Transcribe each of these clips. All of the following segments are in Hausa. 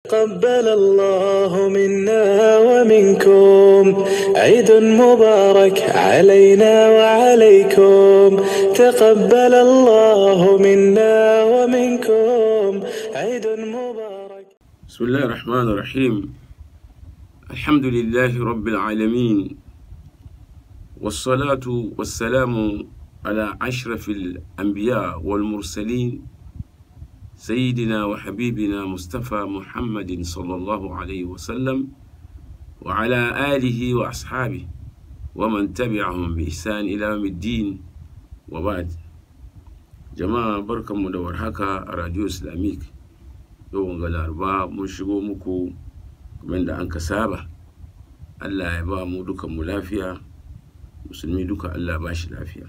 تقبل الله منا ومنكم عيد مبارك علينا وعليكم تقبل الله منا ومنكم عيد مبارك بسم الله الرحمن الرحيم الحمد لله رب العالمين والصلاة والسلام على أشرف الأنبياء والمرسلين سيدنا وحبيبنا مصطفى محمد صلى الله عليه وسلم وعلى آله وأصحابه ومن تبعهم بإحسان إلى يوم الدين وبعد جماعة بركة مدور هكا راديو إسلاميك yau ga laraba mun shigo muku kamar da an ka saba allah ya ba mu dukan mu lafiya musulmi duka allah ba shi lafiya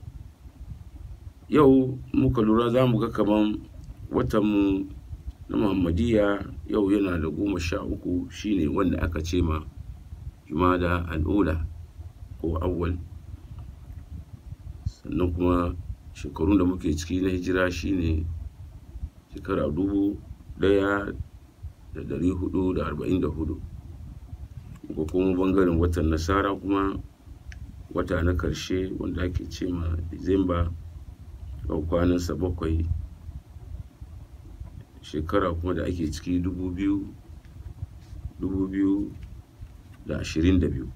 yau muka lura za mu ga kaman watanmu na muhammadiyya yau yana da goma sha uku shine wanda aka ce ma jumada al'ula ko awwal sannan kuma shekarun da muke ciki na hijira shine shekara dubu daya da dari hudu da arba'in da hudu ko kuma bangaren watan nasara kuma wata na karshe wanda ake ce ma disamba yau kwanansa bakwai shekara kuma da ake ciki dubu biyu dubu biyu da ashirin da biyu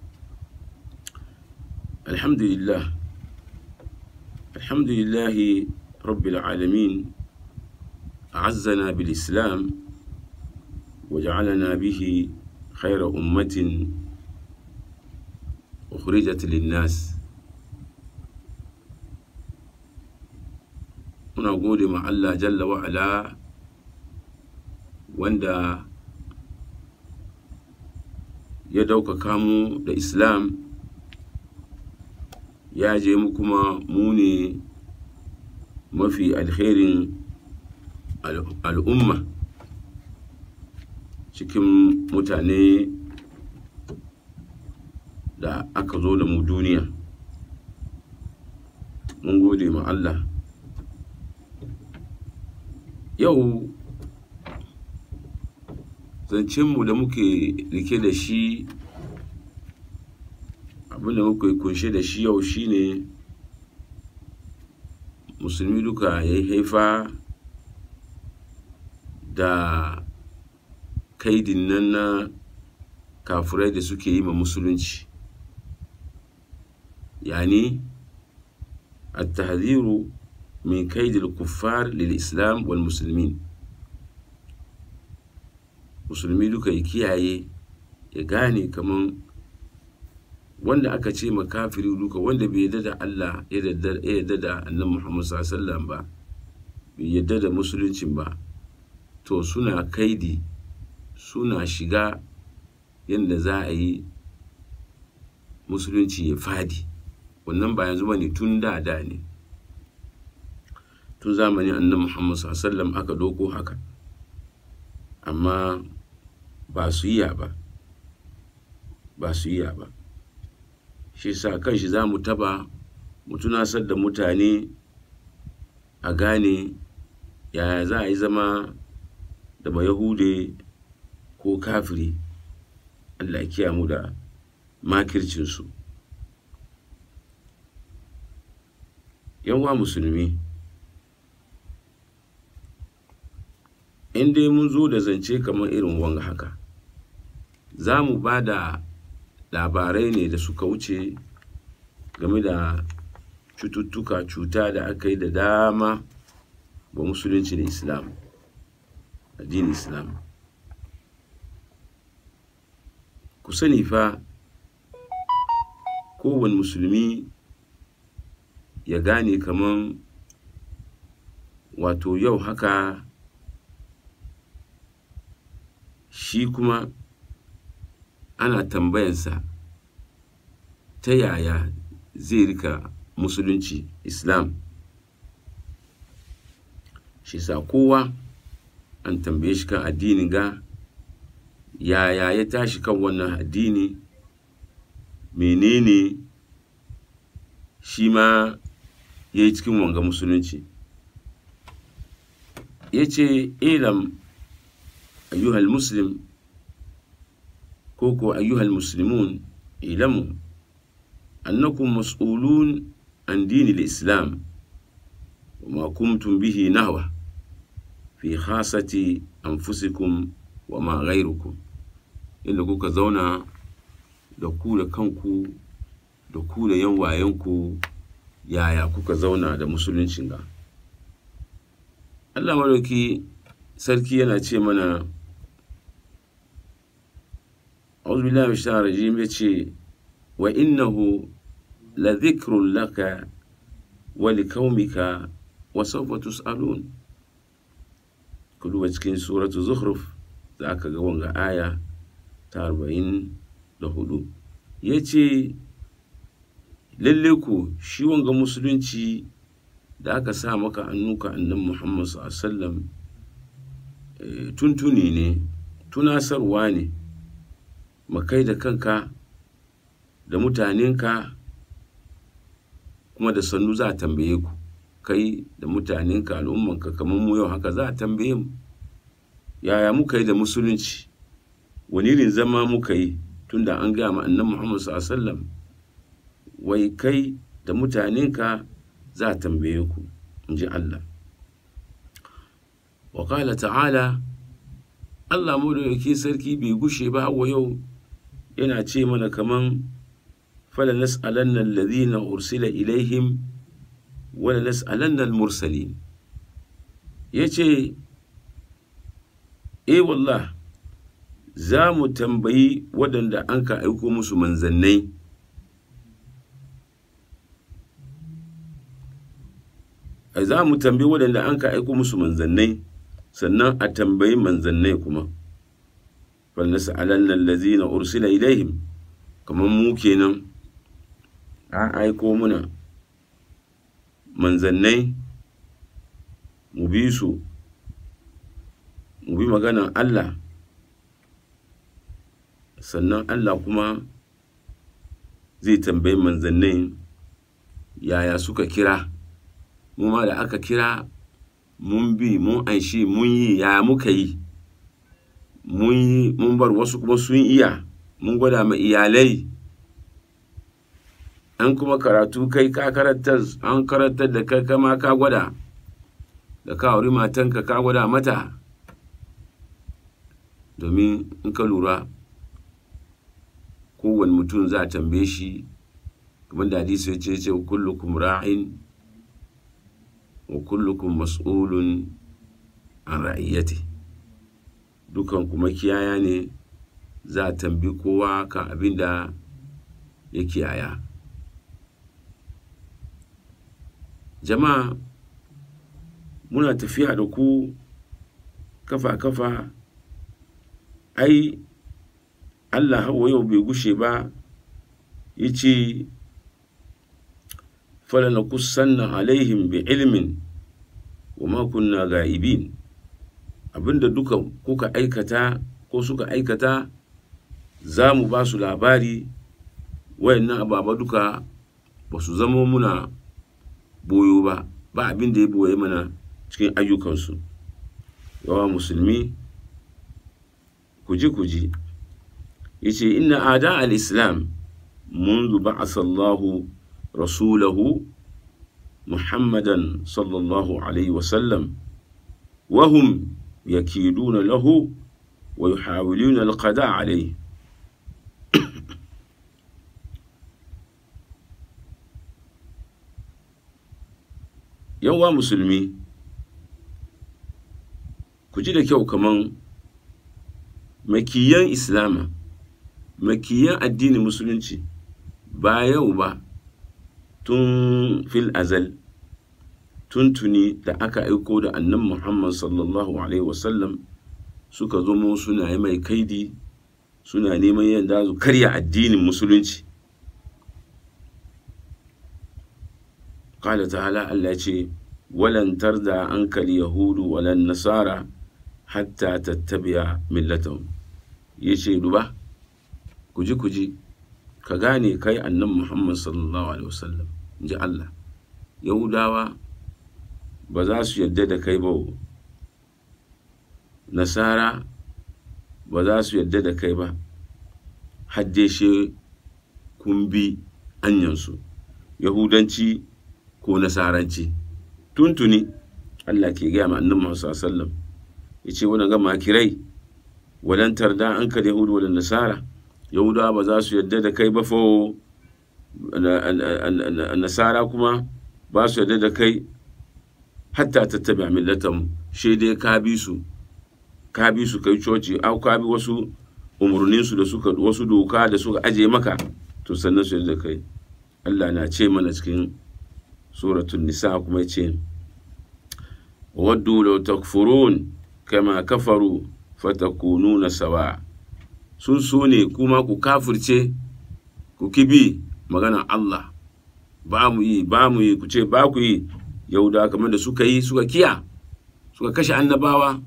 alhamdulillah alhamdulillahi rabbil alamin أعزنا بالإسلام وجعلنا به خير أمة أخرجت للناس muna gode ma Allah jalla wa'ala wanda ya ɗaukaka mu da Islam ya je mu kuma mu ne mafi alherin al'umma cikin mutane da aka zo da mu duniya mun gode ma Allah yau zancenmu da muke rike da shi abinda muke kunshe da shi yau shine musulmi duka ya yi haifa da kaidin nan na kafurai da suke yi ma musulunci yani التحذير من كيد الكفار للإسلام والمسلمين musulmi duka ya kiyaye ya gane kaman wanda aka ce makafiri duka wanda bai yadda da Allah ya yadda da annan Muhammad sallallahu ba bai yadda da musuluncin ba to suna kaidi suna shiga yadda za a yi musulunci ya fadi wannan ba yanzu bane tun da da ne tun zamanin annan muhammad sallam aka doko haka amma ba su iya ba ba su iya ba shi sa kan shi za mu taba mu tunasar da mutane a gane yaya za a yi zama da ba yahude ko kafiri allah ya kiyamu da makircinsu yanwa musulmi in dai mun zo da zance kamar irin wanga haka za mu ba da labarai ne da suka wuce game da cututtuka cuta da aka yi da dama ba musulunci da islam addinin islam ku sani fa kowane musulmi ya gane kaman wato yau haka shi kuma ana tambayansa ta yaya zai rika musulunci islam shi sa kowa an tambaye shi kan addini ga yaya ya tashi kan wannan addini menene shi ma ya yi cikin wanga musulunci ya ce ilam ayyuhal muslim ko ko ayyuhal muslimun ilamu annakum mas'ulun an dini islam وما كنتم به نهوة في خاصة أنفسكم وما غيركم inda kuka zauna da ku da kanku da ku da yan wayanku yaya kuka zauna da musuluncin ga Allah madauki sarki yana ce mana أعوذ بالله من الشيطان الرجيم يتشي وإنه لذكر لك ولقومك وسوف تسألون كلوا cikin suratu zukhruf za ka ga wanga aya ta arba'in da hudu ya ce lalle ku shi wanga musulunci da aka sa maka annuka annan muhammad sallam tuntuni ne tunasarwa ne makai da kanka da mutanenka kuma da sannu za a tambaye ku kai da mutanenka al'ummanka kamar mu yau haka za a tambaye mu yaya muka yi da musulunci wani irin zama muka yi tunda an gaya ma annan muhammad sallam wai kai da mutanenka za a tambaye ku in ji allah wa ta'ala allah mu da yake sarki bai gushe ba wa yau yana ce mana kaman fala nas'alanna alladhina ursila ilaihim wala nas'alanna al-mursalin yace eh wallah za mu tambayi waɗanda an ka aiko musu manzannai za mu tambayi waɗanda an ka aiko musu manzannai sannan a tambayi manzannai kuma falnas'alanna allazina ursila ilaihim kamar mu kenan an aiko muna manzannai mu bi su mu bi maganan Allah sannan Allah kuma zai tambayi manzannai yaya suka kira mu ma da aka kira mun bi mun anshi mun yi yaya muka yi mun yi mun bar wasu kuma sun iya mun gwada ma iyalai an kuma karatu kai ka karantar an karantar da kai kama ka gwada da ka auri matanka ka gwada mata domin in ka lura kowane mutum za a tambaye shi kamar da hadisi ya ce ce kullukum ra'in wa kullukum mas'ulun an ra'iyyati dukan kuma kiyaya ne za a tambi kowa kan abin da ya kiyaya jama'a muna tafiya da ku kafa-kafa ai allah hawa yau bai gushe ba ya ce falana kusanna alaihim bi ilmin wa makunna ga'ibin abinda duka kuka aikata ko suka aikata za mu ba su labari wayannan ababa duka ba su zama muna boyo ba ba abin da ya boye mana cikin ayyukansu yawa musulmi kuji-kuji ya ce inna ada al-islam منذ بعث الله رسوله محمدا صلى الله عليه وسلم وهم يكيدون له ويحاولون القضاء عليه yawa musulmi ku ji da kyau kaman makiyan islama makiyan addinin musulunci ba yau ba tun fil azal tuntuni da aka aiko da annan muhammad sallallahu alaihi wasallam suka zomo suna yi mai kaidi suna neman yadda su karya addinin musulunci قال تعالى الله يجي ولن ترضى عنك اليهود ولا النصارى حتى تتبع ملتهم yace duba kuji kuji ka gane kai annan Muhammad sallallahu alaihi wasallam inji Allah Yahudawa ba za su yarda da kai ba nasara ba za su yarda da kai ba hadde she kun bi anyansu yahudanci ko nasaranci tuntuni Allah ke gaya ma annabi Muhammad sallallahu alaihi wasallam yace wannan ga makirai wadan tarda an ka yahudu wadan nasara yahudawa ba za su yarda da kai ba fa nasara kuma ba su yarda da kai hatta tattabi millatan shi dai ka bi su ka bi su kai coci au ka bi wasu umarninsu da suka wasu doka da suka aje maka to sannan su yarda da kai Allah na ce mana cikin suratul nisa kuma ya ce waddu law takfurun kama kafaru fatakununa sawa sun so ne kuma ku kafirce ku kibi magana Allah ba mu yi ba mu yi ku ce ba ku yi yahuda kamar da suka yi suka kiya suka kashe annabawa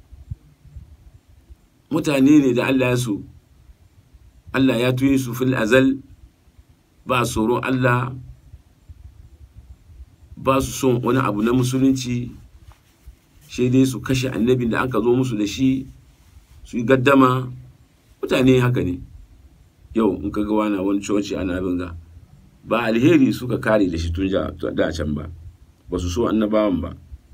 mutane ne da Allah ya su Allah ya tuyi su fil azal ba tsoron Allah ba su son wani abu na musulunci sai dai su kashe annabin da aka zo musu da shi su yi gaddama mutane haka ne yau in ka ga wani wani coci ana binga ba alheri suka kare da shi tun da can ba ba su so annabawan ba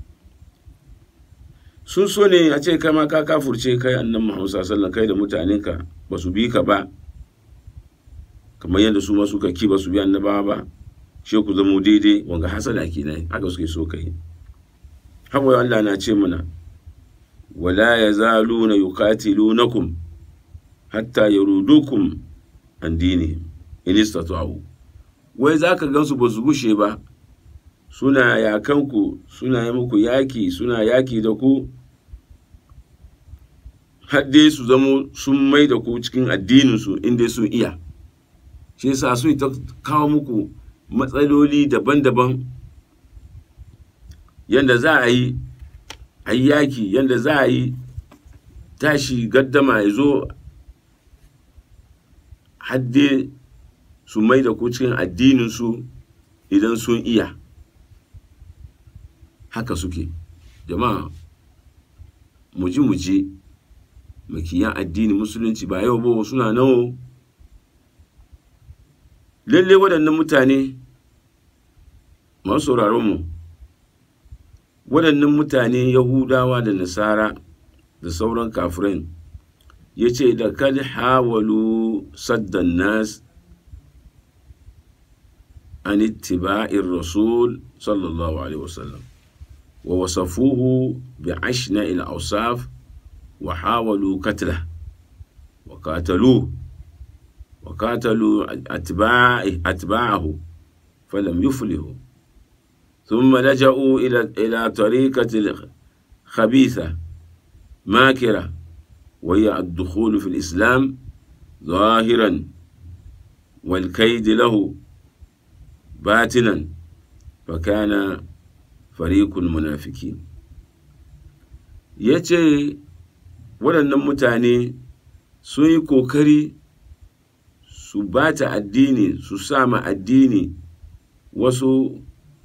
sun so ne a ce kama ka kafurce kai annan muhammad sallallahu kai da mutanenka ba su bi ka ba kamar yadda su ma suka ki ba su bi annabawa ba shi ku zamo daidai wanga hasada kenan haka suke so kai haka Allah na ce mana wala yazaluna yuqatilunakum hatta yarudukum an dinihim in istata'u wai zaka gansu ba su gushe ba suna yakanku suna yi muku yaki suna yaki da ku hadde su zamo sun mai da ku cikin addininsu inda sun iya shi yasa sun ta kawo muku matsaloli daban-daban yadda za a yi a yi yaki yadda za a yi tashi gaddama ya zo hadde su mai da ku cikin addininsu idan sun iya haka suke jama'a muji muji makiyan addini musulunci ba yau ba suna nawo lalle waɗannan mutane masu mu waɗannan mutane yahudawa da nasara da sauran kafirin ya ce da kad hawalu saddan nas an ittiba'ir rasul sallallahu alaihi wasallam ووصفوه بعشناء الأوصاف وحاولوا قتله وقاتلوه وقاتلوا أتباعه, أتباعه فلم يفلحوا ثم لجأوا إلى إلى طريقة خبيثة ماكرة وهي الدخول في الإسلام ظاهرا والكيد له باطنا فكان farikul munafiki ya ce waɗannan mutane sun yi ƙoƙari su bata addini su sama addini wasu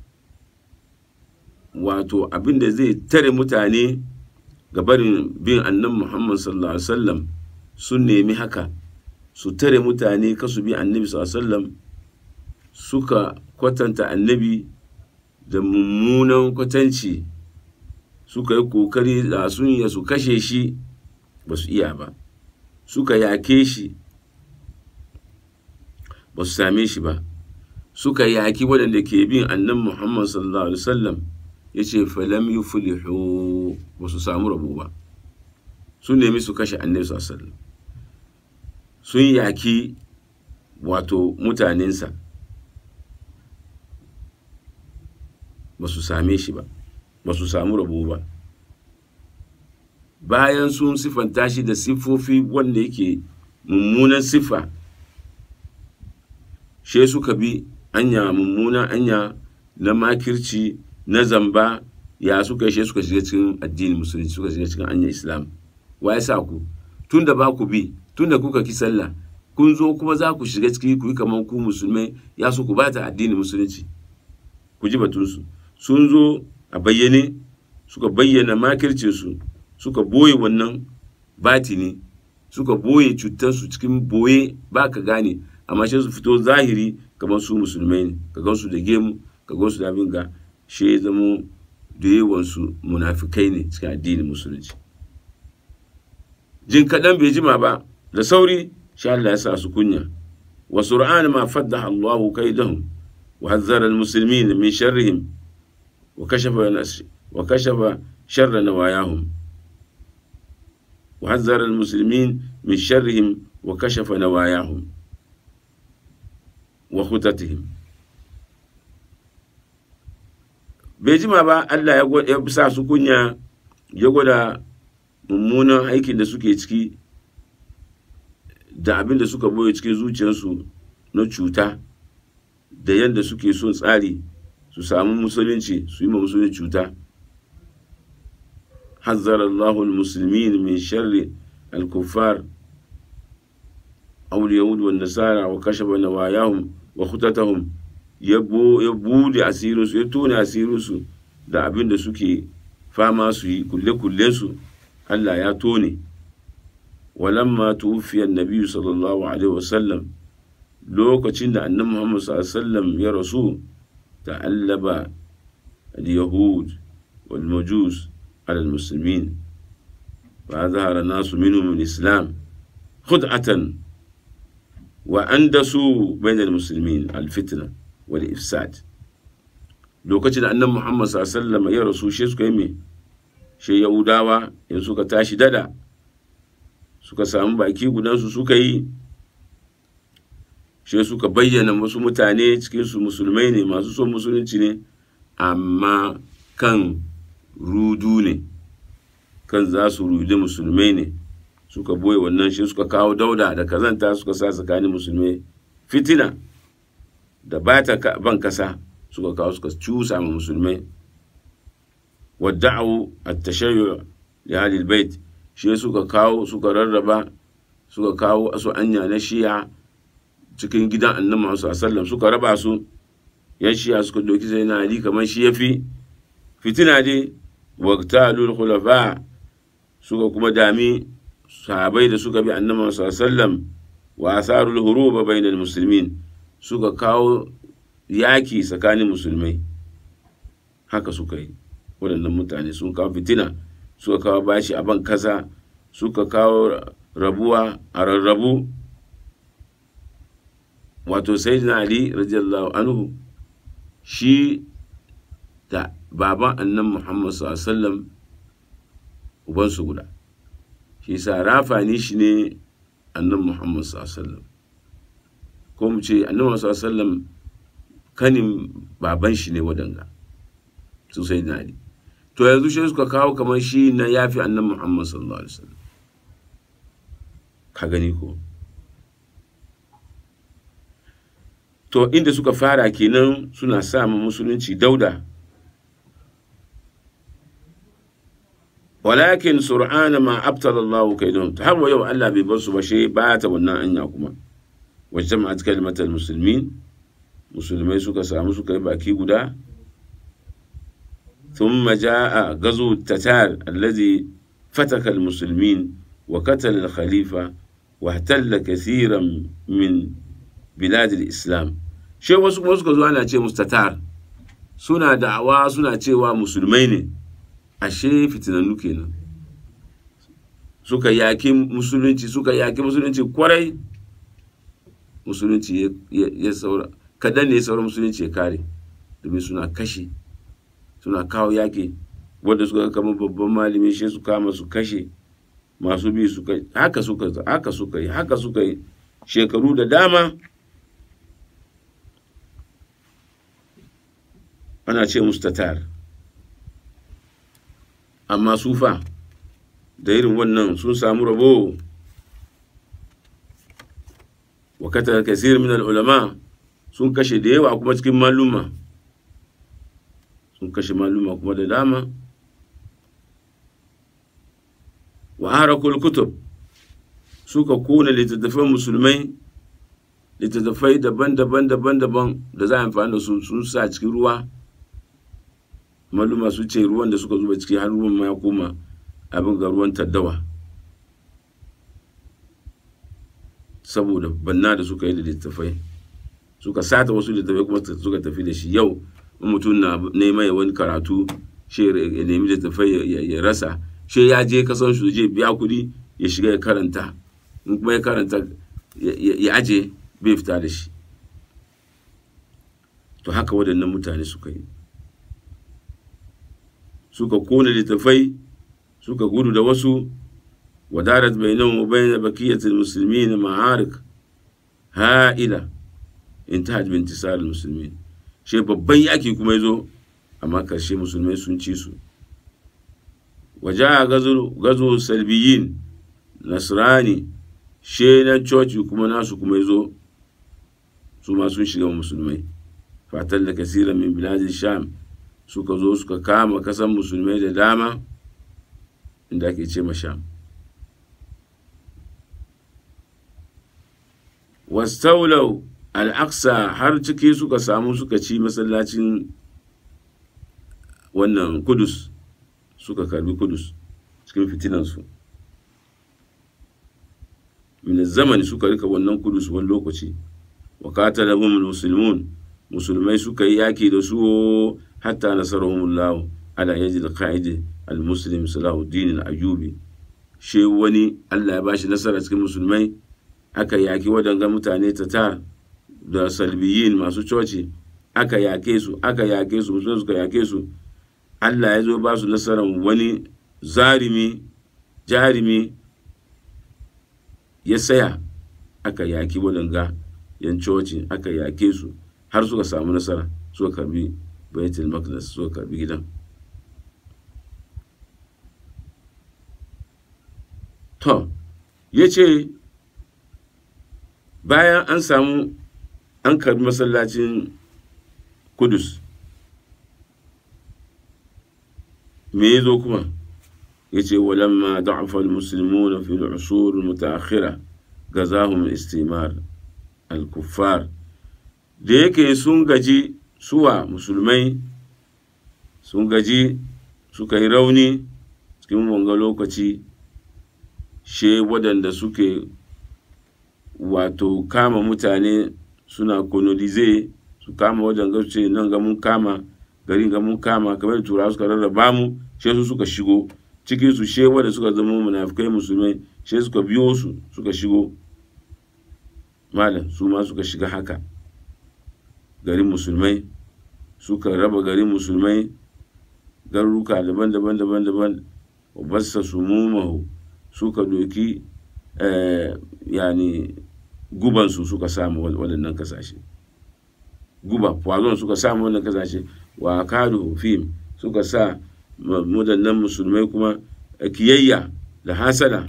wato abin da zai tare mutane ga barin bin annan muhammad sallallahu alaihi wasallam sun nemi haka su tare mutane kasu bi annabi sallallahu alaihi wasallam suka kwatanta annabi da mummunan kwatanci suka yi kokari da sun ya su kashe shi ba su iya ba suka yake shi ba su same shi ba suka yaki waɗanda ke bin annan muhammad sallallahu alaihi wasallam ya ce falam yi fulihu ba su samu rabu ba sun nemi su kashe annabi sallallahu alaihi wasallam sun yaki wato mutanensa ba su same shi ba ba su samu rabo ba bayan sun siffanta shi da siffofi wanda yake mummunan siffa she suka bi anya mummunan anya na makirci na zamba ya suka she suka shiga cikin addinin musulunci suka shiga cikin anya islam wa ya sa ku tun da ba ku bi tun da kuka ki sallah kun zo kuma za ku shiga ciki ku yi kamar ku musulmai ya so ku bata addinin musulunci ku ji batunsu sun zo a bayyane suka bayyana makircinsu suka boye wannan batini suka boye cutarsu cikin boye ba ka gane amma shi su fito zahiri kamar su musulmai ne ka gansu da gemu ka gansu da abin ga shi ya zamo da yawansu munafikai ne cikin addinin musulunci jin kaɗan bai jima ba da sauri shi Allah ya sa su kunya wa sur'an ma faddaha Allahu kaidahum wa hazzara al-muslimin min sharrihim wa kashafa wa kashafa sharra nawayahum wa hazzara al-muslimin min sharrihim wa kashafa nawayahum wa khutatihim bai jima ba Allah ya sa su kunya ya gwada mummunan aikin da suke ciki da abin da suka boye cikin zuciyarsu na cuta da yadda suke son tsari su samu musulunci su yi ma musulunci cuta hazzara Allahul muslimin min sharri al-kuffar aw yahud wa nasara wa kashafa nawayahum wa khutatahum ya bude asirinsu ya tone asirinsu da abin da suke fama su yi kulle su Allah ya tone walamma tuwfiya annabi sallallahu alaihi wasallam lokacin da annabi Muhammad sallallahu alaihi wasallam ya rasu ta'allaba al-yahud wal majus ala al-muslimin fa zahara nasu minhum al-islam khud'atan wa andasu bayna al-muslimin al-fitna wal ifsad lokacin da annabi Muhammad sallallahu alaihi wasallam ya rasu shi suka yi me shi yahudawa in suka tashi dada suka samu baki gudansu suka yi shi suka bayyana wasu mutane cikinsu musulmai ne masu son musulunci ne amma kan rudu ne kan za su rudi musulmai ne suka boye wannan shi suka kawo dauda da kazanta suka sa tsakanin musulmai fitina da bata ban kasa suka kawo suka cusa ma musulmai wadda'u at-tashayyu li ahli al-bait shi suka kawo suka rarraba suka kawo asu anya na shiya cikin gidan annabi Muhammad sallallahu suka raba su yan shiya suka doki sai na ali kamar shi yafi fitina dai waqtalul khulafa suka kuma dami sahabai da suka bi annabi sallallahu alaihi wa asarul huruba bainal muslimin suka kawo yaki tsakanin musulmai haka suka yi waɗannan mutane sun kawo fitina suka kawo bashi a ban kasa suka kawo rabuwa a rarrabu wato sai na ali radiyallahu anhu shi da baban annan muhammad sallam ubansu guda shi sa rafani shi ne annan muhammad sallam ko mu ce annan muhammad sallam kanin baban shi ne wadanga su sai na ali to yanzu shi suka kawo kamar shi na yafi annan muhammad sallallahu alaihi wasallam ka gani ko to inda suka fara kenan suna samun musulunci dauda walakin sur'ana ma abtala Allah kaidun har wa yau Allah bai bar su ba shi ba ta wannan anya kuma wajen ma kalmatal musulmin musulmai suka samu suka yi baki guda ثم جاء غزو التتار الذي فتك المسلمين وقتل الخليفة واحتل كثيرا من بلاد الإسلام shi wasu kuma suka zo ana ce musu tatar suna da'awa suna cewa musulmai ne ashe fitinannu kenan suka yaki musulunci suka yaki musulunci kwarai musulunci ya saura kadan ne ya saura musulunci ya kare domin suna kashe suna kawo yaƙi wanda suka kama babban malami shi su kama su kashe masu bi su kai haka suka haka suka yi haka suka yi shekaru da dama ana ce musu tatar amma sufa da irin wannan sun samu rabo wakatar kasir min ulama sun kashe da yawa kuma cikin maluma sun kashe maluma kuma da dama wa harakul kutub suka kona littattafan musulmai littattafai daban-daban daban-daban da za a amfani da su sun sa cikin ruwa maluma su ce ruwan da suka zuba ciki har ruwan ma ya koma abin ga ruwan taddawa saboda banna da suka yi da littattafai suka sata wasu littattafai kuma suka tafi da shi yau in mutum na neman ya wani karatu shi ya nemi littattafai ya rasa shi ya je kasan su je biya kuɗi ya shiga ya karanta in kuma ya karanta ya aje bai fita da shi to haka waɗannan mutane suka yi suka kona littattafai suka gudu da wasu wadarat bainahum wa bain bakiyatil muslimin ma'arik ha'ila intahat bi intisar muslimin she babban yaki kuma yazo amma karshe musulmai sun ci su waja gazu gazu salbiyin nasrani she na coci kuma nasu kuma yazo su ma sun shiga musulmai fatan da kasiran min biladin sham suka zo suka kama kasan musulmai da dama inda ake ce sham wastaulau al'aqsa har ciki suka samu suka ci masallacin wannan kudus suka karbi kudus cikin fitinansu min zamani suka rika wannan kudus wani lokaci wa qatalahum muslimun musulmai suka yi yaki da su hatta nasarahumullah ala yajid qa'id al-muslim salahuddin al-ayyubi she wani Allah ya bashi nasara cikin musulmai aka yaki waɗanga mutane tatar da salbiyin masu coci aka yake su aka yake su musulmai suka yake su Allah ya zo ba su nasarar wani zarimi jarimi ya saya aka yaki waɗanga yan coci aka yake su har suka samu nasara suka karbi baitul maqdis suka karbi gidan to ya ce bayan an samu an karbi masallacin kudus me ya zo kuma ya ce walamma da'afa al-muslimuna fi al-usur al-mutaakhira gazahum istimar al-kuffar da yake sun gaji suwa musulmai sun gaji suka yi rauni cikin wanga lokaci she waɗanda suke wato kama mutane suna kolonize su kama wajen ce nan ga mun kama garin ga mun kama kamar da turawa suka rarraba mu she su suka shigo cikin su she wanda suka zama munafikai musulmai she suka biyo su suka shigo malam su ma suka shiga haka garin musulmai suka raba garin musulmai garuruka daban-daban daban-daban bassa su mumahu suka doki yani gubansu suka samu waɗannan kasashe guba poison suka samu wannan kasashe wa kadu fim suka sa waɗannan musulmai kuma kiyayya da hasada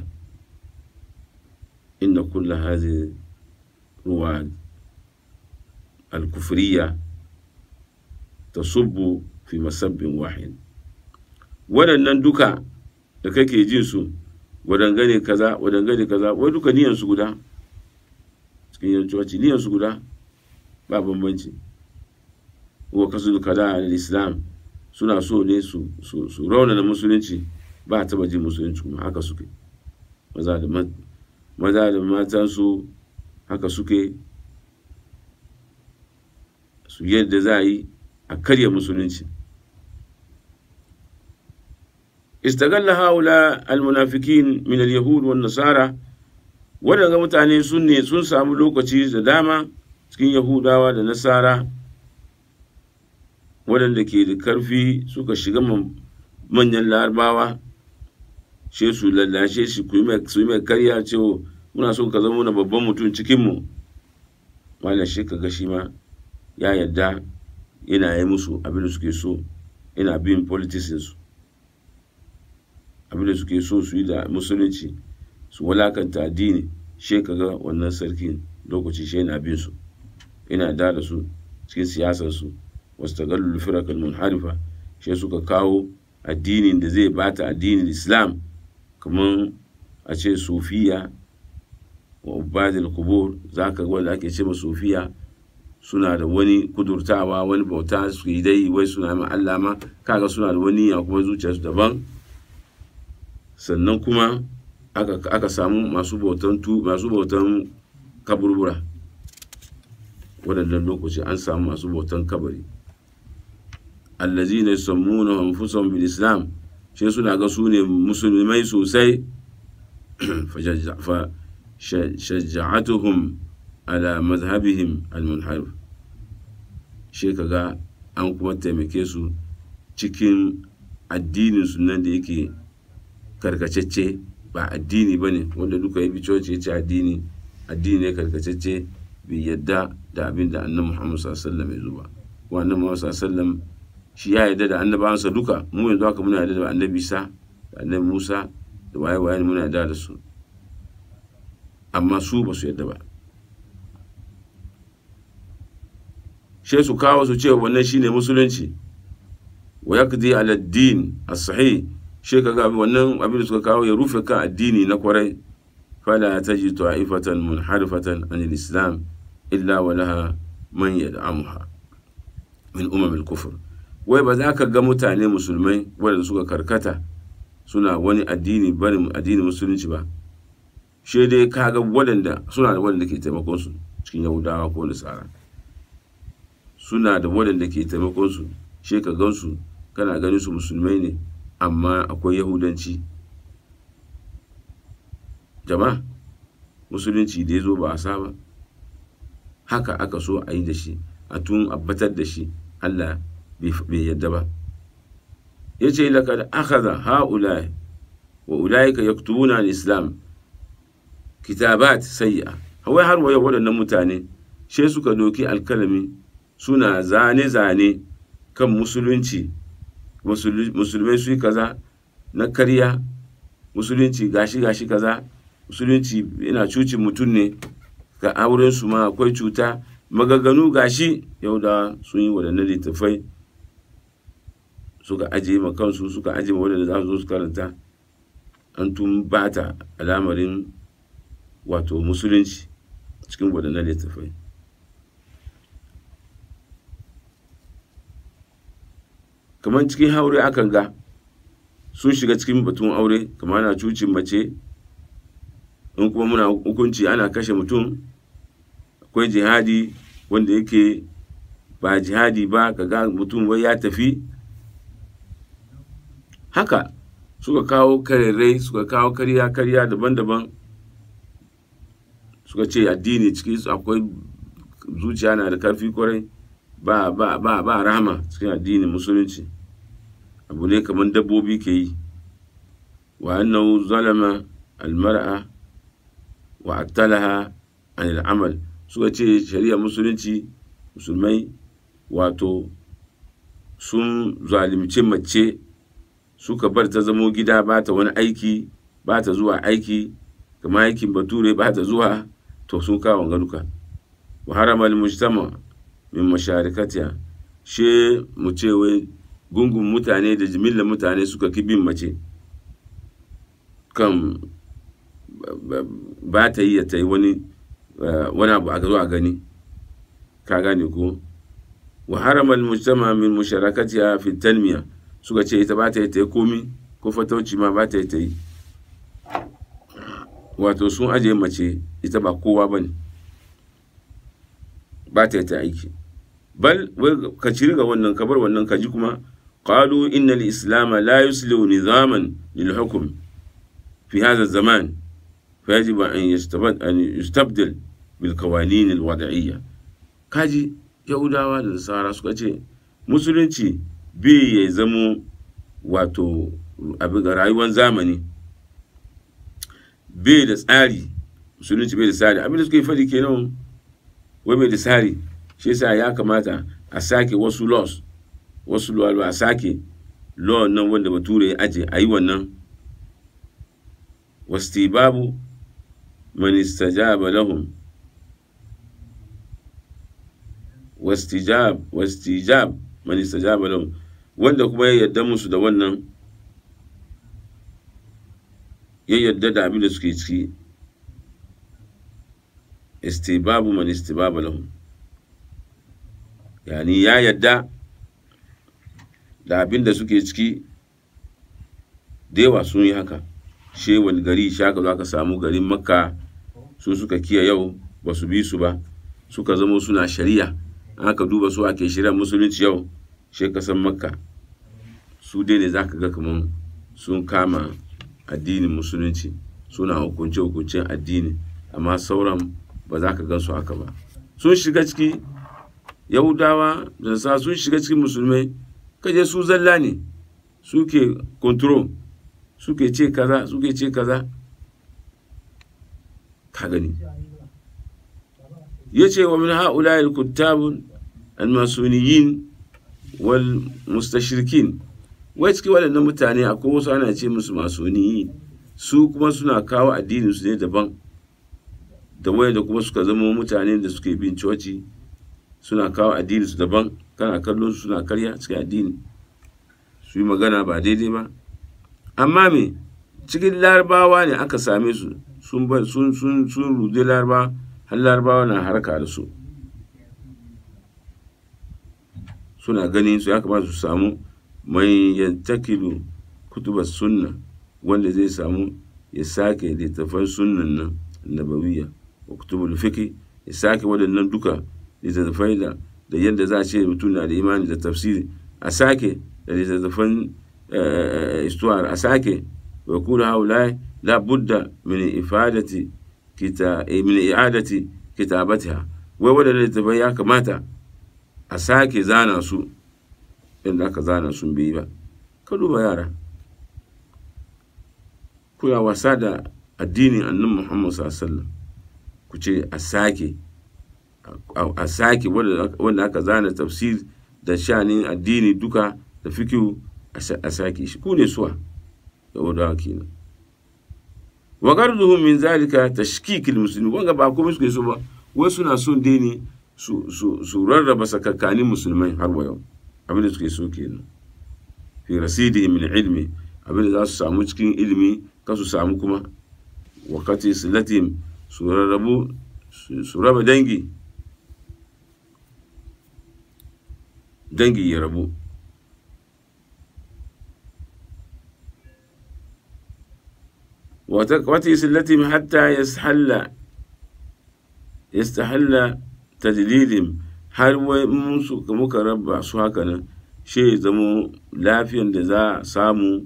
inna kulla hazi ruwa alkufriya tasubbu fi masabbin wahid waɗannan duka da kake jin su wadangane kaza wadangane kaza wai duka niyan su guda cikin yan coci niyan su guda ba bambanci wa kasu kada al islam suna so ne su su su raunana musulunci ba taba jin musulunci kuma haka suke maza da maza da matan su haka suke su yadda za a yi a karya musulunci استغل هؤلاء المنافقين من اليهود والنصارى waɗanda mutane sun ne sun samu lokaci da dama cikin yahudawa da nasara waɗanda ke da karfi suka shiga manyan larabawa she su lallashe shi su yi mai karya cewa muna son ka zama na babban mutum cikinmu malam shi ka ga shi ma ya yarda yana yi musu abin da suke so yana bin politicinsu abinda suke so su yi da musulunci su walakanta addini she kaga wannan sarkin lokaci she yana bin su ina da da su cikin siyasar su wasu tagallul firakal munharifa she suka kawo addinin da zai bata addinin islam kamar a ce sufiya wa ubadil kubur za ka ga wanda ake ce ma sufiya suna da wani kudurtawa wani bauta su yi dai wai suna ma Allah ma kaga suna da wani ya kuma zuciyarsu daban sannan kuma aka, aka samu masu bautan tu masu bautan kaburbura waɗannan lokaci an samu masu bautan kabari allazina yusammuna anfusahum bil islam shi suna ga su ne musulmai sosai fa shajja'atuhum ala mazhabihim al-munharif shi kaga an kuma taimake su cikin addinin su nan da yake karkacecce ba addini bane wanda duka yi coci ya ce addini addini ne karkacecce bai yadda da abin da annabi Muhammad sallallahu alaihi wasallam ya zuba ko annabi Muhammad sallallahu alaihi wasallam shi ya yarda da annabawansa duka mu yanzu haka muna yarda da annabi Isa da annabi Musa da waye waye muna yarda da su amma su ba su yarda ba she su kawo su ce wannan shine musulunci wa yaqdi ala din as-sahih she kaga wannan abin da suka kawo ya rufe kan addini na kwarai fala taji ta'ifatan munharifatan anil islam illa wa laha man yad'amuha min umam al-kufr wai ba za ka ga mutane musulmai waɗanda suka karkata suna wani addini barin addinin musulunci ba shi dai ka ga waɗanda suna da waɗanda ke taimakon su cikin yahudawa ko nasara suna da waɗanda ke taimakon su shi ka gan su kana ganin su musulmai ne amma akwai yahudanci jama'a musulunci da ya zo ba a saba haka aka so a yi da shi a tun abbatar da shi allah bai yadda ba ya ce lakad akhadha ha'ulai wa ulaika yaktubuna al-islam kitabat sayya hawai har waye waɗannan mutane she suka doki alkalami suna zane-zane kan musulunci musulmai su yi kaza na karya musulunci gashi gashi kaza musulunci yana cucin mutum ne ga auren su ma akwai cuta magaganu gashi yau da sun yi waɗannan littattafai suka ajiye ma kansu suka ajiye ma waɗanda za su zo su karanta an tun bata alamarin wato musulunci cikin waɗannan littattafai kamar cikin haure akan ga sun shiga cikin batun aure kamar ana cucin mace in kuma muna hukunci ana kashe mutum akwai jihadi wanda yake ba jihadi ba kaga mutum wai ya tafi haka suka kawo karerai suka kawo karya karya daban-daban suka ce addini ciki akwai zuciya na da karfi kwarai ba ba ba ba rahama cikin addinin musulunci abu ne kamar dabbobi ke yi wa annahu zalama almar'a wa attalaha an al'amal suka ce shari'a musulunci musulmai wato sun zalimci mace suka bar ta zamo gida ba ta wani aiki ba ta zuwa aiki kama aikin bature ba ta zuwa to sun kawo ganuka wa harama mujtama min masharikatiya she mu ce wai gungun mutane da jimillar mutane suka ki bin mace kan ba ta yi ta yi wani wani abu a zo a gani ka gane ko wa harama mujtama min musharakatiya fi tanmiya suka ce ita ba ta yi ta yi komi ko fatauci ma ba ta yi ta yi wato sun ajiye mace ita ba kowa ba ne ba ta yi ta aiki bal ka ciri ga wannan ka bar wannan ka ji kuma qalu inna al-islam la yuslihu nizaman lil hukm fi hadha zaman فيجب أن يستبد أن يستبدل بالقوانين الوضعية kaji yahudawa da nasara suka ce musulunci bai ya zamo wato abin rayuwar zamani bai da tsari musulunci bai da tsari abin da suka yi faɗi kenan wai bai da tsari shi yasa ya kamata a sake wasu laws wasu law a sake law nan wanda bature ya aje a yi wannan wastibabu man istajaba lahum wastijab wastijab man istajaba lahum wanda kuma ya yarda musu da wannan ya yarda da abin da suke ciki istibabu man istibaba lahum yani ya yarda da abin da suke ciki da yawa sun yi haka she wani gari shaka za ka samu garin makka su suka kiya yau ba su bi su ba suka zama suna shari'a aka duba su ake shari'a musulunci yau shi kasan makka su dai ne za ka ga kamar sun kama addinin musulunci suna hukunce hukuncen addini amma sauran ba za ka gan su haka ba sun shiga ciki yahudawa da sa sun shiga cikin musulmai kaje su zalla ne suke control suke ce kaza suke ce kaza ka gani ya ce wa min ha'ula al-kuttabun al-masuniyin wal mustashrikin wai cikin waɗannan mutane akwai wasu ana ce musu masoniyi su kuma suna kawo addinin su ne daban da waya da kuma suka zama mutane da suke bin coci suna kawo addinin su daban kana kallon su suna karya cikin addini su yi magana ba daidai ba amma me cikin larabawa ne aka same su sun sun sun sun rude laraba har larabawa na harka da su suna ganin su ya kamata su samu mai yantakilu kutubar sunna wanda zai samu ya sake littattafan sunnan nan nabawiyya wa kutubul fiqh ya sake waɗannan duka littattafai da da yadda za a ce mutum na da imani da tafsiri a sake da littattafan istuwar a sake wa kula haula la budda min ifadati kita min i'adati kitabatiha wai waɗannan littattafai ya kamata a sake zana su inda aka zana sun bai ba ka duba yara kuna wasa da addinin annan muhammad sallallahu ku ce a sake a sake wanda aka zana tafsir da shanin addini duka da fikihu a sake shi ku ne suwa da wadawa kenan wa garduhum min zalika tashkikil muslimin wanga ba komai suke so ba wai suna son dai ne su rarraba sakakkanin musulmai har wa yau abinda suke so kenan fi rasidi min ilmi abinda za su samu cikin ilimi ka su samu kuma wakati silatim su rarrabu su raba dangi dangi ya rabu wata silatim hatta yastahalla yastahalla tadlilin har wai musu muka raba su haka nan shi zamo lafiyan da za a samu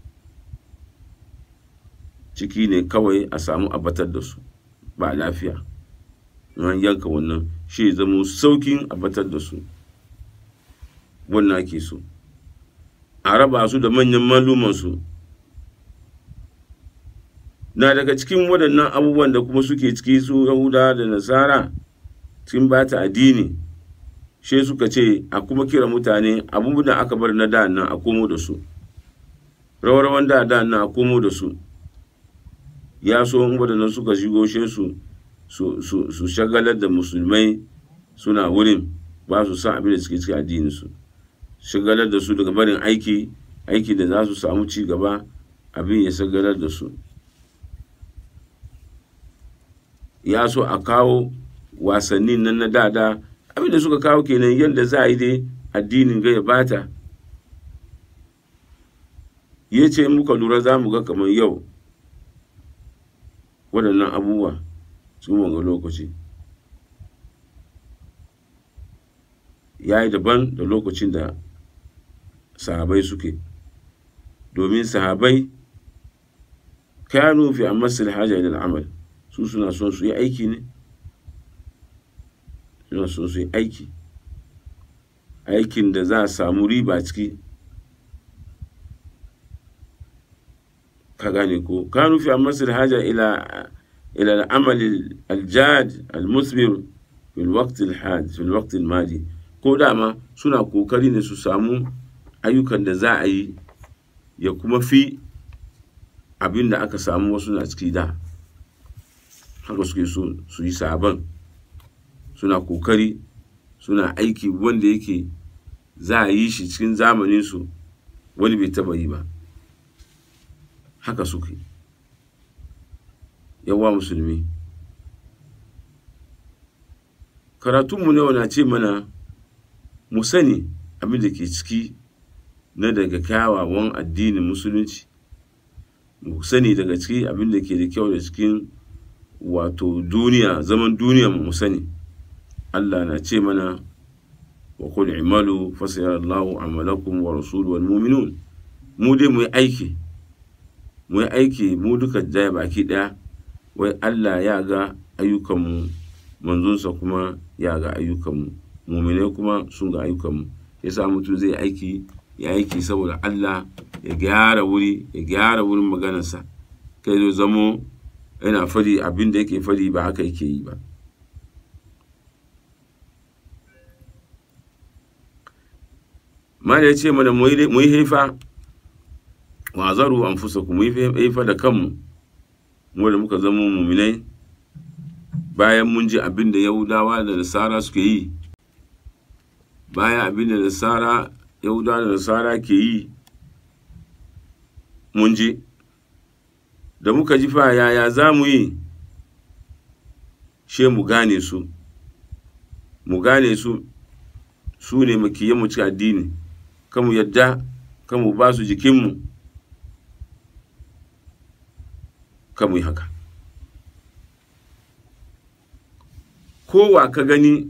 ciki ne kawai a samu abatar da su ba lafiya an yanka wannan shi zamo saukin abatar da su wannan ake so a raba su da manyan malumansu na daga cikin waɗannan abubuwan da kuma suke ciki su yahuda da nasara cikin bata addini shi suka ce a kuma kira mutane abubuwan da aka bar na da nan a komo da su rawarwan da da nan a komo da su ya so in waɗannan suka shigo shi su su shagalar da musulmai suna wurin ba su san abin da suke cikin addininsu shagalar da su daga barin aiki aiki da za su samu ci gaba abin ya shagalar da su ya so a kawo wasannin nan na dada abin da suka kawo kenan yadda za a yi dai addinin ga ya bata ya ce muka lura za mu ga kamar yau waɗannan abubuwa sun wanga lokaci ya yi daban da lokacin da sahabai suke domin sahabai kanu fi amasil haja da amal su suna son su yi aiki ne suna son su yi aiki aikin da za a samu riba ciki ka gane ko kanu fi amasil haja ila ila al'amal aljad almusbir fil waqt alhad fil waqt almadi ko dama suna kokari ne su samu ayyukan da za a yi ya kuma fi abin da aka samu wasu na ciki da haka suke so su yi sabon suna kokari suna aiki wanda yake za a yi shi cikin zamaninsu wani bai taba yi ba haka suke yawa musulmi karatunmu ne na ce mana mu sani abin da ke ciki na daga kyawawan addinin musulunci mu sani daga ciki abin da ke da kyau da cikin wato duniya zaman duniya mu sani Allah na ce mana wa qul i'malu fasayarallahu amalakum wa rasuluhu wal mu'minun mu dai mu yi aiki mu yi aiki mu duka daya baki daya wai Allah ya ga ayyukanmu manzonsa kuma ya ga ayyukanmu muminai kuma sun ga ayyukanmu yasa mutum zai aiki ya aiki saboda Allah ya gyara wuri ya gyara wurin maganarsa kai zo zamo yana fadi abin da yake fadi ba haka yake yi ba mana ya ce mana mu yi haifa wa zaru an fusa ku mu yi haifa da kanmu mu da muka zama muminai bayan mun ji abin da yahudawa da nasara suke yi bayan abin da nasara yahudawa da nasara ke yi mun ji da muka ji fa yaya za mu yi she mu gane su mu gane su su ne makiyan mu cikin addini kamu yadda kamu ba su jikinmu kamu yi haka kowa ka gani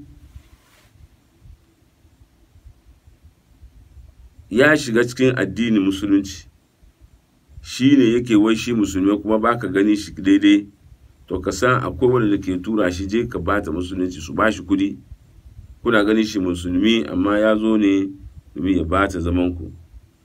ya shiga cikin addinin musulunci shi ne yake wai shi musulmi kuma ba ka gani shi daidai to ka san akwai wanda ke tura shi je ka bata musulunci su ba shi kudi kuna ganin shi musulmi amma ya zo ne domin ya bata zaman ku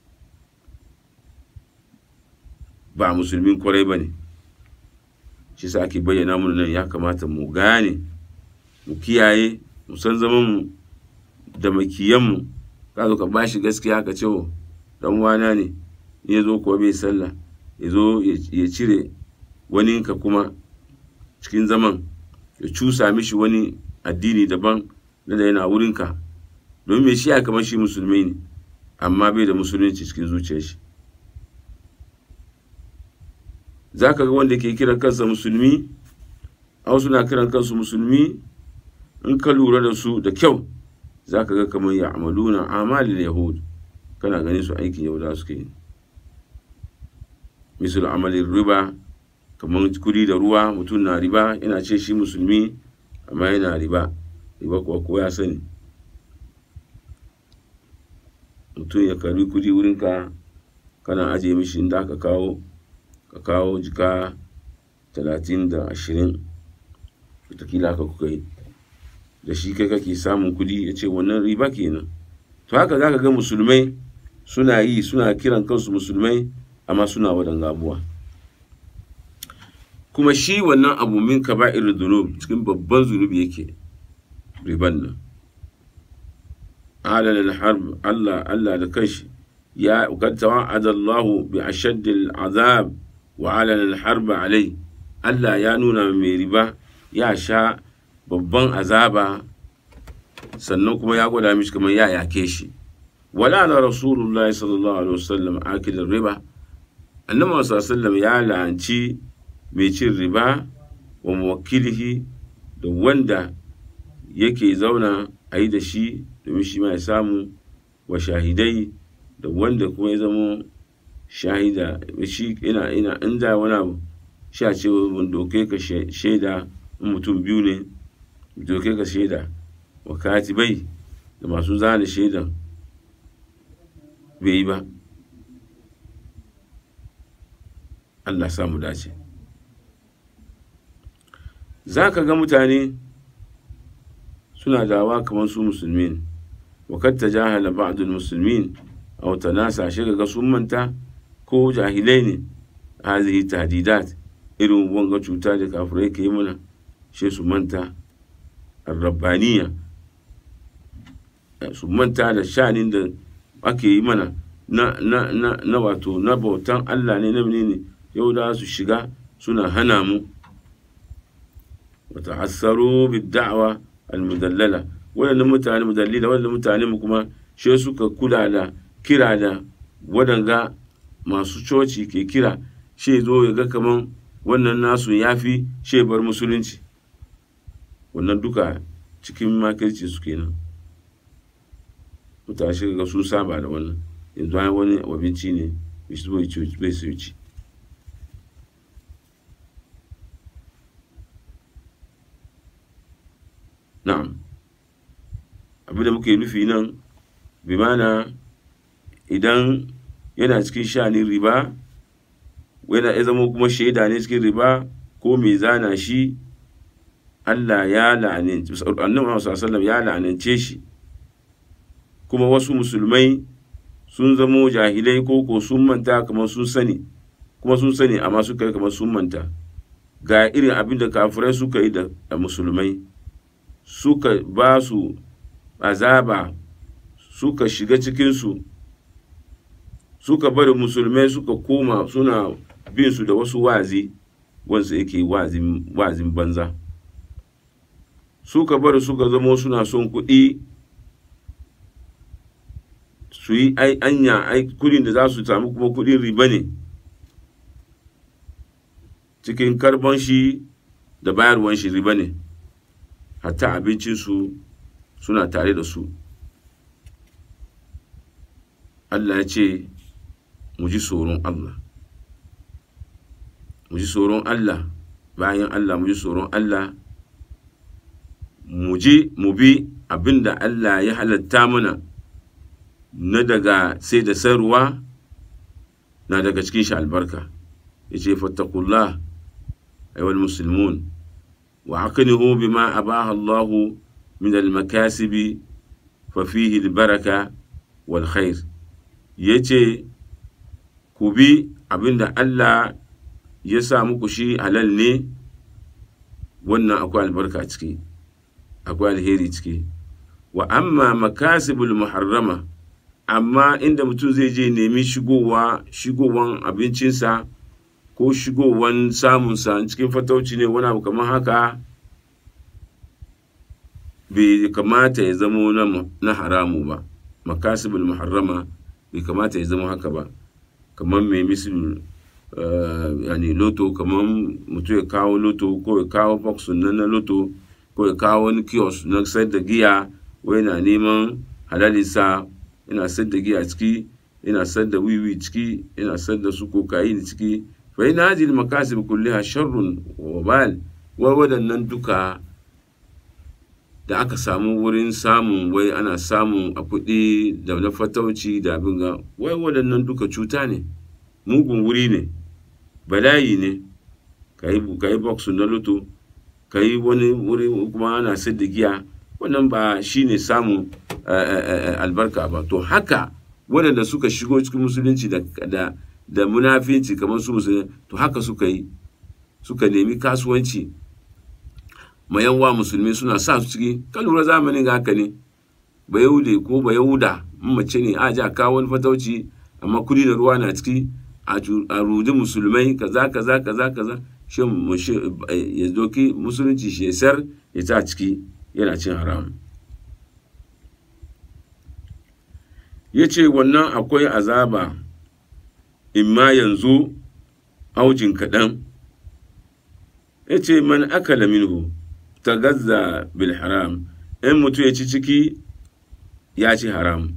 ba musulmin kwarai ba ne shi sa ake bayyana mu nan ya kamata mu gane mu kiyaye mu san zaman mu da makiyan mu ka zo ka ba shi gaskiya ka ce dan wana ne ya zo kuwa bai sallah ya zo ya cire wani ka kuma cikin zaman ya cusa mishi wani addini daban na da yana wurinka domin mai shi ya kamar shi musulmi ne amma bai da musulunci cikin zuciyar shi za ka ga wanda ke kiran kansa musulmi a suna kiran kansu musulmi in ka lura da su da kyau za ka ga kamar ya amaluna amalin yahud kana ganin su aikin yahuda suke yi misal amalin riba kamar kudi da ruwa mutum na riba yana ce shi musulmi amma yana riba riba kuwa ko ya sani mutum ya karbi kudi wurinka kana ajiye mishi inda aka kawo ka kawo jika talatin da ashirin wataƙila ka kuka yi da shi kai kake samun kudi ya ce wannan riba kenan to haka za ka ga musulmai suna yi suna kiran kansu musulmai amma suna waɗanga abuwa kuma shi wannan abu min ka irin zunub cikin babban zunubi yake riban nan alal harb Allah Allah da kanshi ya kad tawa'ada Allah bi ashaddil azab wa alal harb alai Allah ya nuna mai riba ya sha babban azaba sannan kuma ya gwada mishi kamar ya yake shi wala na rasulullahi sallallahu alaihi wasallam akilin riba annabi sallallahu ya la'anci mai cin riba wa muwakkilihi da wanda yake zauna a yi da shi domin shi ma ya samu wa shahidai da wanda kuma ya zama shahida shi ina ina inda wani abu sha ce mun doke ka shaida in mutum biyu ne doke ka shaida wa katibai da masu zane shaidan bai yi ba Allah samu dace za ka ga mutane suna dawa kamar su musulmi ne wakar ta jahala ba'dul musulmin a wata nasa shi ga sun manta ko jahilai ne hazihi tahdidat irin wanga cuta da kafirai ke yi mana shi su manta arrabbaniya su manta da shanin da ake yi mana na, na, na, na wato na bautan Allah ne na ne yau da su shiga suna hana mu wata hassaro da'awa almudallala waɗannan mutane mudallila waɗannan mutane mu kuma shi suka kula da kira da waɗanga masu coci ke kira shi zo ya ga kaman wannan nasu ya fi shi bar musulunci wannan duka cikin makirci su kenan mutane shi ga sun saba da wannan yanzu an wani abinci ne bai su ci na'am abin da muke nufi nan bi mana idan yana cikin shanin riba yana ya zama kuma shaida ne cikin riba ko mai zana shi Allah ya la'anance annabi sallallahu ya la'anance shi kuma wasu musulmai sun zamo jahilai ko ko sun manta kamar sun sani kuma sun sani amma suka yi kamar sun manta ga irin abin da kafirai suka yi da musulmai suka ba su azaba suka shiga cikinsu suka bari musulmai suka koma suna bin su da wasu wazi wansu yake wazin banza suka bari suka zamo suna son kuɗi su yi anya kudin da za su samu kuma kudin riba ne cikin karban shi da bayarwan shi riba ne hatta abincinsu suna tare da su Allah ya ce mu ji tsoron Allah mu ji tsoron Allah bayan Allah mu ji tsoron Allah mu ji mu bi abinda Allah ya halatta mana na daga sai da sayarwa na daga cikin shi albarka ya ce fattakullah ayyuhal musulmun wa aqnihu bima abaha Allahu min al-makasibi fa fihi al-baraka wal khair yace ku bi abinda Allah ya sa muku shi halal ne wannan akwai albarka ciki akwai alheri ciki wa amma makasibul muharrama amma inda mutum zai je nemi shigowa shigowan abincinsa ko shigowan samunsa cikin fatauci ne wani abu kamar haka bai kamata ya zamo na haramu ba makasibul muharrama bai kamata ya zama haka ba kamar mai misil yani loto kamar mutum ya kawo loto ko ya kawo box na na loto ko ya kawo wani kiosk na sayar da giya wai na neman halalinsa yana sayar da giya ciki yana sayar da wiwi ciki yana sayar da su kokain ciki fa ina hadhihi makasib kulliha sharrun wa bal wa wadannan duka da aka samu wurin samun wai ana samun a kuɗi da na fatauci da abin ga wai waɗannan duka cuta ne mugun wuri ne bala'i ne ka yi boxu na luto ka yi wani wuri kuma ana sayar da giya wannan ba shi ne samun albarka ba to haka waɗanda suka shigo cikin musulunci da da munafinci kamar su musulunci to haka suka yi suka nemi kasuwanci mayanwa musulmi suna sa su ciki ka lura zamanin ga haka ne ba yahude ko ba yahuda mace ne a ji a kawo wani fatauci amma kudi da ruwa na ciki a rudi musulmai kaza kaza kaza kaza shi ya doki musulunci shi ya sar ya ta ciki yana cin haram ya ce wannan akwai azaba imma yanzu aujin kaɗan ya ce man akala minhu ta gazza bil haram in mutum ya ci ciki ya ci haram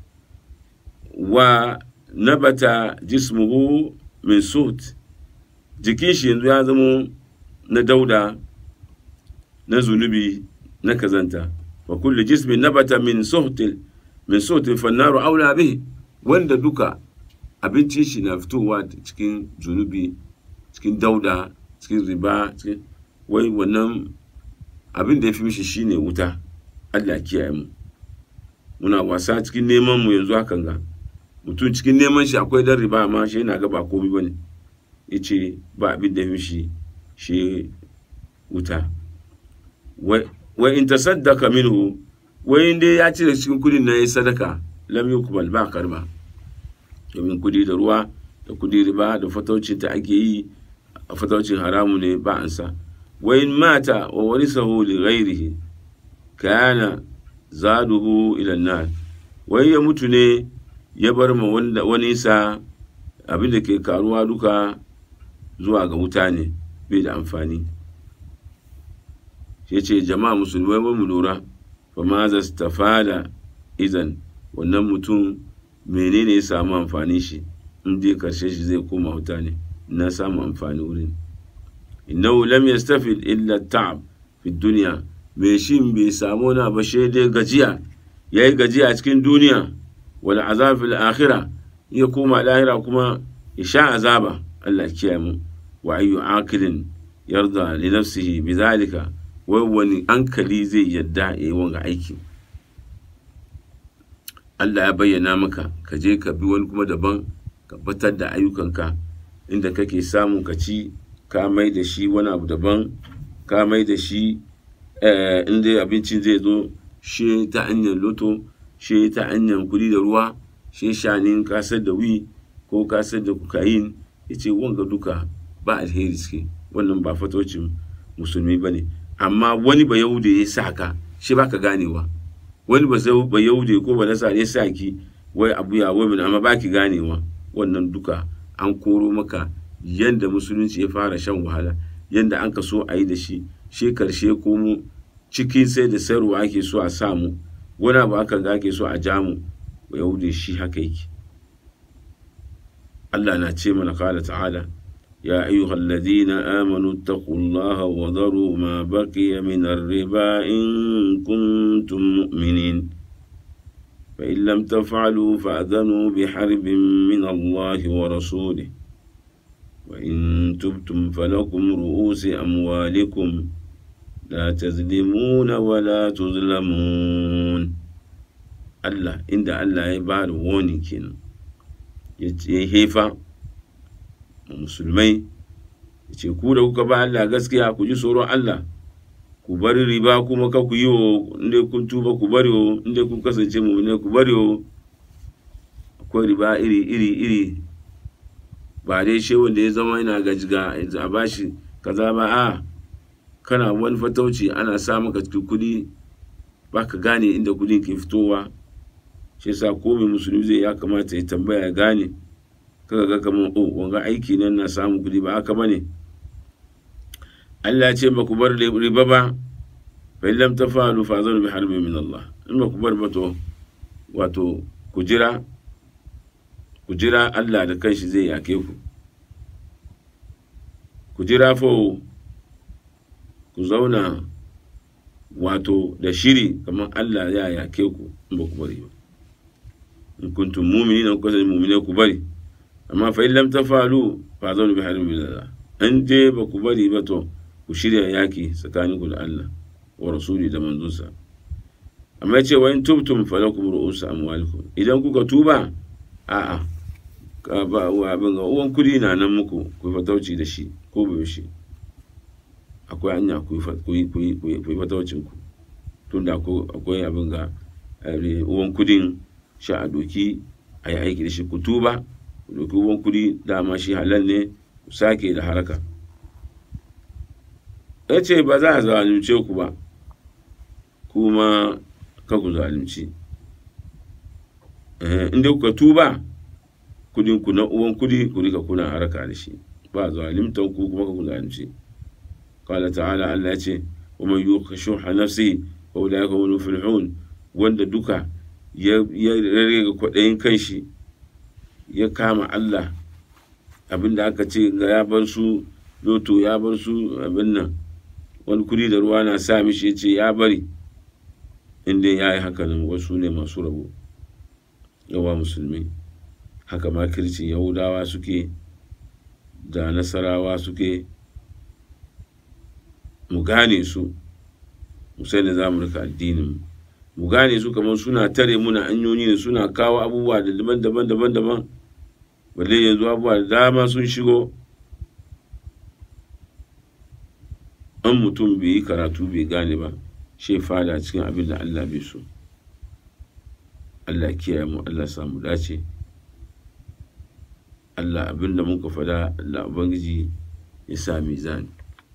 wa nabata jismuhu min sut jikin shi yanzu ya zama na dauda na zunubi na kazanta wa kulli jismin nabata min suhtil min suhtin fannaru aula bihi wanda duka abincin shi na fitowa cikin zunubi cikin dauda cikin riba cikin wai wannan abin da ya fi mishi shine wuta Allah kiyaye mu muna wasa cikin neman mu yanzu hakan ga mutum cikin neman shi akwai dan riba amma shi yana ga ba komai bane yace ba abin da ya fi mishi shi wuta wa in tasaddaka minhu wai in dai ya cire cikin kudin na yi sadaka lam yukbal ba karba domin kudi da ruwa da kudi riba da fataucin ta ake yi a fataucin haramu ne ba an sa wa in mata wa warisahu li ghairihi kana zaduhu ila nar wai ya mutu ne ya bar ma wani sa abin da ke karuwa duka zuwa ga wuta ne bai da amfani ya ce jama'a musulmai ba mu lura fa ma za su tafada izan wannan mutum menene ya samu amfani shi in dai karshe shi zai koma wuta ne na samu amfani wurin innahu lam yastafid illa ta'ab fi dunya mai shin bai samu na ba shi dai gajiya ya yi gajiya cikin duniya wal azab fil akhirah ya koma lahira kuma ya sha azaba Allah kiyaye mu wa ayyu akilin yarda li nafsihi bizalika wai wani hankali zai yadda ya yi wanga aiki Allah ya bayyana maka ka je ka bi wani kuma daban ka batar da ayyukanka inda kake samu ka ci ka mai da shi wani abu daban ka mai da shi inda abincin zai zo shi ta hanyar loto shi ta hanyar kudi da ruwa shi shanin kasar da wi ko kasar da kokain ya ce wanga duka ba alheri suke wannan ba fatocin musulmi ba ne amma wani ba yahude ya sa ka shi ba ka ganewa wani ba ba yahude ko ba nasa ya sa ki wai abu ya wai amma ba ki ganewa wannan duka an koro maka yanda musulunci ya fara shan wahala yanda an ka so a yi da shi shi karshe komo cikin sai da sayarwa ake so a samu wani abu aka ga ake so a jamu ba yahude shi haka yake Allah na ce mana kala ta'ala يا أيها الذين آمنوا اتقوا الله وذروا ما بقي من الربا إن كنتم مؤمنين فإن لم تفعلوا فأذنوا بحرب من الله ورسوله وإن تبتم فلكم رؤوس أموالكم لا تظلمون ولا تظلمون الله إن الله يبار ووني يهيفا musulmai ya ce ku da kuka ba Allah gaskiya ku ji tsoron Allah ku bari riba kuma ka ku yi wa inda kun tuba ku bari wa inda kun kasance mu ne ku bari wa akwai riba iri iri iri ba dai shi wanda ya zama yana gajiga a bashi kaza ba a kana wani fatauci ana sa maka kudi ba ka gane inda kudin ke fitowa shi yasa ko mai musulmi zai ya kamata ya tambaya ya gane kaga ga kamar oh wanga aiki nan na samu kudi ba haka bane Allah ya ce ba ku bar riba ba fa illam tafalu fa zanu bi harbin min Allah in ba ku bar ba to wato ku jira ku jira Allah da kanshi zai yake ku ku jira fa ku zauna wato da shiri kamar Allah ya yake ku in ba ku bari ba in kuntum mu'minina ku kasance mu'mine ku bari amma fa lam tafalu fa zanu bi halin billah an je ba ku bari ba to ku shirya yaki tsakanin ku da Allah wa rasuli da manzonsa amma yace wa in tubtum falakum ru'usu amwalikum idan kuka tuba a'a ka ba wa abin ga uwan kudi na nan muku ku fatauci da shi ko ba shi akwai hanya ku yi fataucin ku tunda akwai abin ga uwan kudin sha a doki a yi aiki da shi ku tuba ɗauki ruwan kuɗi dama shi halal ne sake da haraka ya ce ba za a zalunce ku ba kuma ka ku zalunci inda kuka tuba kudin ku na uwan kudi ku rika kuna haraka da shi ba zalimtan ku kuma ka ku zalunci qala ta'ala Allah ya ce wa man yuqa shuha nafsi wa ulaika hum muflihun wanda duka ya rage kwaɗayin kanshi ya kama Allah abinda aka ce ga ya bar su loto ya bar su abin nan wani kuri da ruwa na sa mishi ya ce ya bari inda ya yi haka nan wasu ne masu rabo yawa musulmi haka makircin yahudawa suke da nasarawa suke mu gane su mu sai da za mu rika addinin mu gane su kamar suna tare muna hanyoyi ne suna kawo abubuwa da daban-daban daban-daban balle yanzu abubuwa da dama sun shigo an mutum bai yi karatu bai gane ba shi fada cikin abin da Allah bai so Allah kiyaye mu Allah samu dace Allah abin da muka fada Allah ubangiji ya sa mizani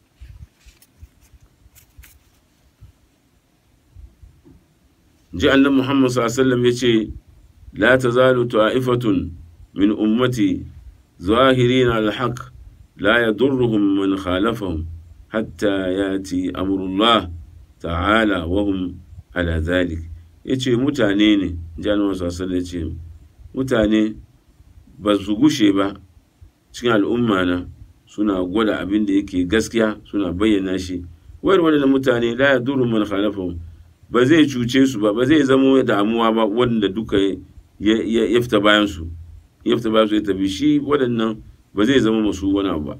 ji annabi Muhammad sallallahu alaihi wasallam yace la tazalu ta'ifatun min ummati ظاهرين على الحق لا يضرهم من خالفهم حتى ياتي امر الله تعالى وهم على ذلك yace mutane ne jami'an sassan ya ce mutane ba su gushe ba cikin al'umma na suna gwada abin da yake gaskiya suna bayyana shi wayar waɗannan mutane la yadurru man khalafahum ba zai cuce su ba ba zai zamo damuwa ba wanda duka ya ya fita bayan su ya fita bayan su ya tafi shi waɗannan ba zai zama masu wani abu ba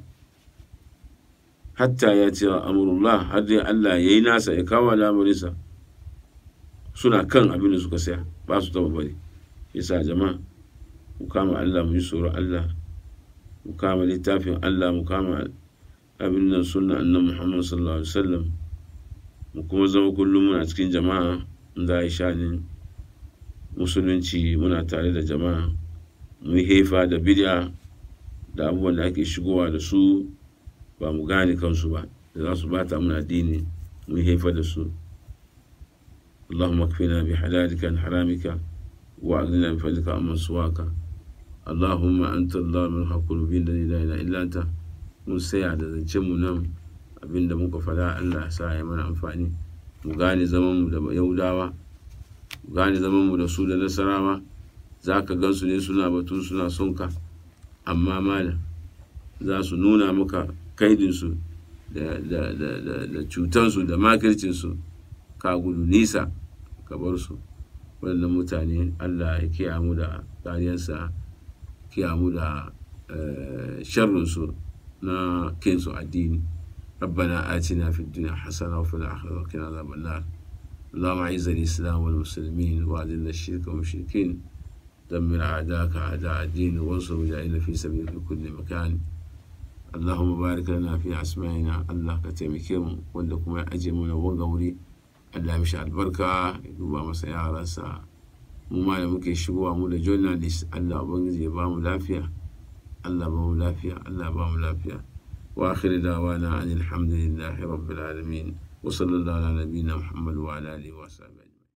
hatta ya ce amurullah har dai Allah ya yi nasa ya kawo al'amarinsa suna kan abin da suka saya ba su taba bari yasa jama'a mu kama Allah mu yi tsoron Allah mu kama littafin Allah mu kama abin nan sunna annan Muhammad sallallahu alaihi wasallam mu kuma zama kullum muna cikin jama'a da ya shanin musulunci muna tare da jama'a mu yi hefa da bid'a da abubuwan da ake shigowa da su ba mu gane kansu ba da za su bata muna addini mu yi hefa da su اللهم اكفنا بحلالك عن حرامك واغننا بفضلك عمن سواك اللهم انت الله من حق قلوبنا لا اله الا انت mun saya da zancen mu nan abinda muka faɗa Allah ya sa ya mana amfani mu gane zaman mu da yaudawa mu gane zaman mu da su da nasarawa za ka gan su ne suna batun suna son ka amma malam za su nuna maka kaidinsu da, da, da, da, da cutansu da makircinsu ka gudu nisa ka bar su waɗannan mutane Allah ya kiya mu da kariyarsa kiya mu da sharrinsu na kinsu addini ربنا آتنا في الدنيا حسنة وفي الآخرة وقنا عذاب النار اللهم أعز الإسلام والمسلمين وأذل الشرك والمشركين دمر أعداءك أعداء الدين وانصر مجاهدين في سبيل في كل مكان اللهم بارك لنا في أسمائنا الله كتمكيم ولكم أجمعنا وغوري Allah mishi albarka ya duba masa yaransa mu ma da muke shigowa mu da journalist Allah ubangiji ya ba mu lafiya Allah ba mu lafiya Allah ba mu lafiya wa akhir dawana anil hamdulillahi rabbil alamin wa sallallahu ala nabiyyina muhammad wa ala alihi wa sahbihi